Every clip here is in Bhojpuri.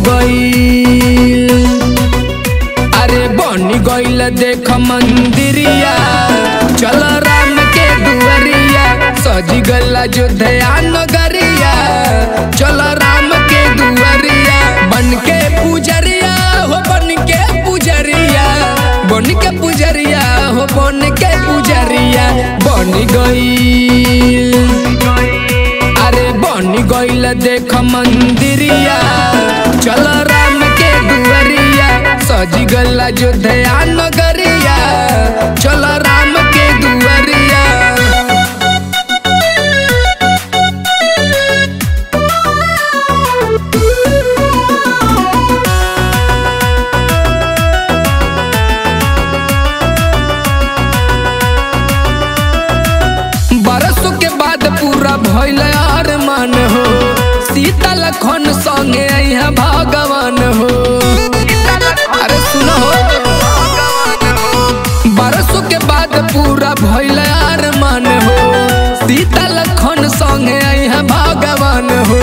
गईल अरे बन गईल देख मंदिरिया चल राम के दुआरिया सजी गल अयोध्या नगरिया चल राम के दुआरिया बन के पुजरिया हो बन के पुजरिया बन के पुजरिया हो बन के पुजरिया बन गईल अरे बन गईल देख मंदिरिया चल राम के दुआरिया सजी गल अयोध्या नगरिया चल राम के दुआरिया बरसों के बाद पूरा भइल अरमान हो सीता लखन संगे यहाँ भगवान हो अरे सुनो हो बरसों के बाद पूरा भइल अरमान हो सीता लखन संगे यहाँ भगवान हो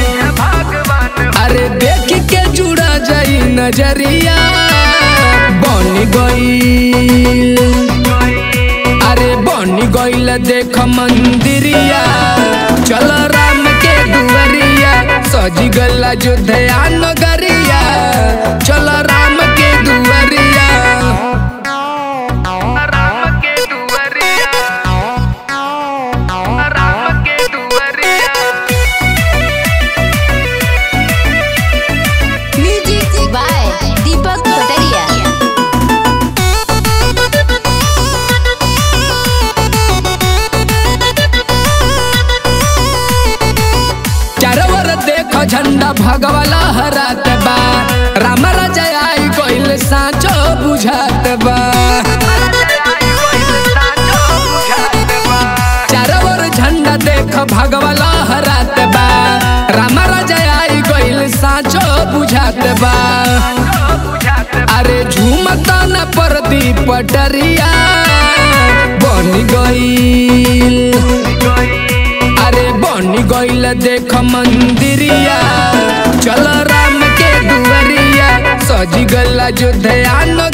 अरे देख के जुड़ा जाई नजरिया बन गई अरे बन गईल देख मंदिरिया चल राम के दुआरिया सजी गल अयोध्या नगरिया चल राम के दुआरिया राम के दुआरिया राम के दुआरिया म्यूजिक बाय दीपक कटरिया चारों देख झंडा भगवा लहरात बा राम राजा आई कोइल साचो बुझात बा चारों ओर झंडा देख भगवा लहरात बा राम राजा आई कोइल साचो बुझात बा अरे झूमता न परदी पटरिया बन गईल अरे बन गईल देख मंदिरिया चल राम के दुआरिया सजी गल अयोध्या